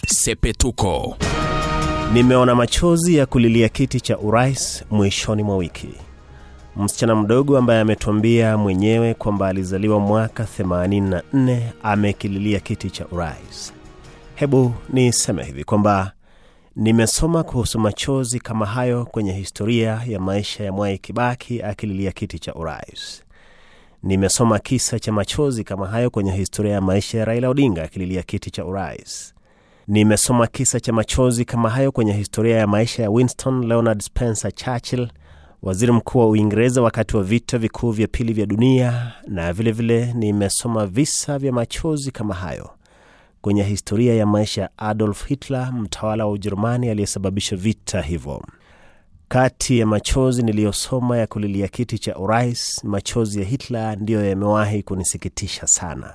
Sepetuko. Nimeona machozi ya kulilia kiti cha urais mwishoni mwa wiki. Msichana mdogo ambaye ametuambia mwenyewe kwamba alizaliwa mwaka 84 amekililia kiti cha urais. Hebu niseme hivi kwamba nimesoma kuhusu machozi kama hayo kwenye historia ya maisha ya Mwai Kibaki akililia kiti cha urais. Nimesoma kisa cha machozi kama hayo kwenye historia ya maisha ya Raila Odinga akililia kiti cha urais. Nimesoma kisa cha machozi kama hayo kwenye historia ya maisha ya Winston Leonard Spencer Churchill, waziri mkuu wa Uingereza wakati wa vita vikuu vya pili vya dunia, na vilevile vile nimesoma visa vya machozi kama hayo kwenye historia ya maisha ya Adolf Hitler, mtawala wa Ujerumani aliyesababisha vita hivyo. Kati ya machozi niliyosoma ya kulilia kiti cha urais, machozi ya Hitler ndiyo yamewahi kunisikitisha sana.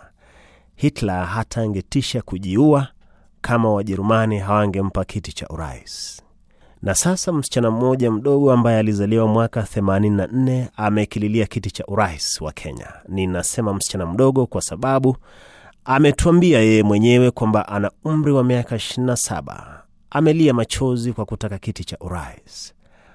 Hitler hata angetisha kujiua kama Wajerumani hawangempa kiti cha urais. Na sasa msichana mmoja mdogo ambaye alizaliwa mwaka 84 amekililia kiti cha urais wa Kenya. Ninasema msichana mdogo kwa sababu ametuambia yeye mwenyewe kwamba ana umri wa miaka 27. Amelia machozi kwa kutaka kiti cha urais.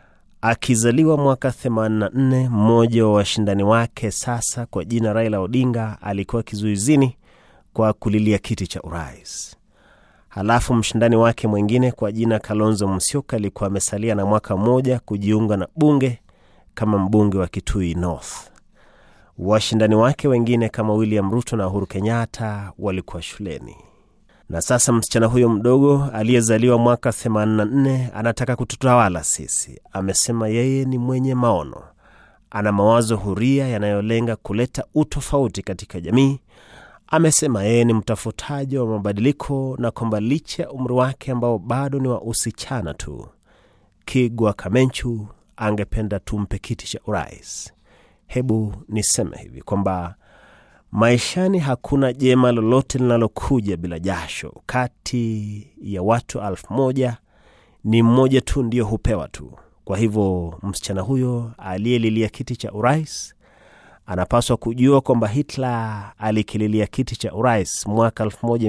Akizaliwa mwaka 84, mmoja wa washindani wake sasa kwa jina Raila Odinga alikuwa kizuizini kwa kulilia kiti cha urais. Halafu mshindani wake mwingine kwa jina Kalonzo Musyoka alikuwa amesalia na mwaka mmoja kujiunga na bunge kama mbunge wa Kitui North. Washindani wake wengine kama William Ruto na Uhuru Kenyatta walikuwa shuleni. Na sasa msichana huyo mdogo aliyezaliwa mwaka 84 anataka kututawala sisi. Amesema yeye ni mwenye maono, ana mawazo huria yanayolenga kuleta utofauti katika jamii. Amesema yeye ni mtafutaji wa mabadiliko na kwamba licha ya umri wake ambao bado ni wa usichana tu, Kigwa Kamenchu angependa tumpe kiti cha urais. Hebu niseme hivi kwamba maishani hakuna jema lolote linalokuja bila jasho. Kati ya watu elfu moja ni mmoja tu ndiyo hupewa tu. Kwa hivyo msichana huyo aliyelilia kiti cha urais anapaswa kujua kwamba Hitler alikililia kiti cha urais mwaka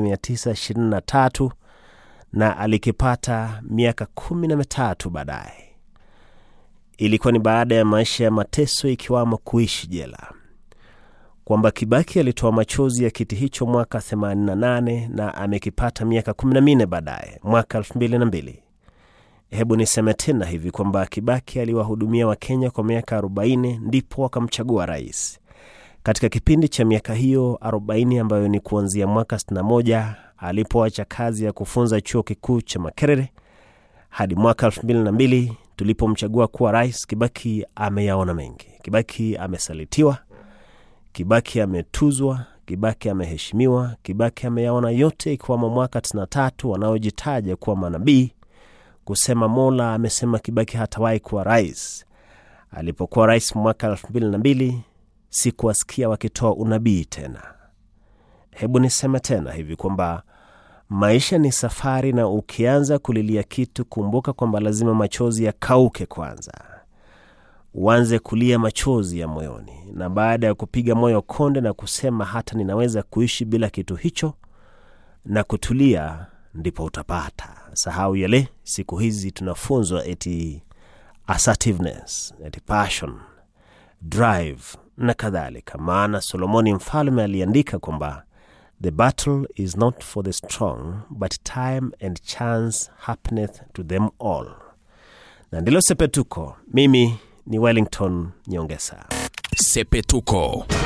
1923 na alikipata miaka kumi na mitatu baadaye. Ilikuwa ni baada ya maisha ya mateso, ikiwamo kuishi jela, kwamba Kibaki alitoa machozi ya kiti hicho mwaka 88 na amekipata miaka 14 baadaye, mwaka 2002. Hebu niseme tena hivi kwamba Kibaki aliwahudumia Wakenya kwa miaka 40 ndipo wakamchagua rais. Katika kipindi cha miaka hiyo 40 ambayo ni kuanzia mwaka 61 alipoacha kazi ya kufunza chuo kikuu cha Makerere hadi mwaka 2002 tulipomchagua kuwa rais, Kibaki ameyaona mengi. Kibaki amesalitiwa, Kibaki ametuzwa, Kibaki ameheshimiwa, Kibaki ameyaona yote, ikiwamo mwaka 93 wanaojitaja kuwa manabii kusema Mola amesema Kibaki hatawahi kuwa rais. Alipokuwa rais mwaka elfu mbili na mbili sikuwasikia wakitoa unabii tena. Hebu niseme tena hivi kwamba maisha ni safari, na ukianza kulilia kitu, kumbuka kwamba lazima machozi yakauke kwanza, uanze kulia machozi ya moyoni, na baada ya kupiga moyo konde na kusema hata ninaweza kuishi bila kitu hicho na kutulia ndipo utapata. Sahau yale siku hizi tunafunzwa eti assertiveness, eti passion, drive na kadhalika. Maana Solomoni mfalme aliandika kwamba the battle is not for the strong but time and chance happeneth to them all. Na ndilo Sepetuko. Mimi ni Wellington Nyongesa. Sepetuko.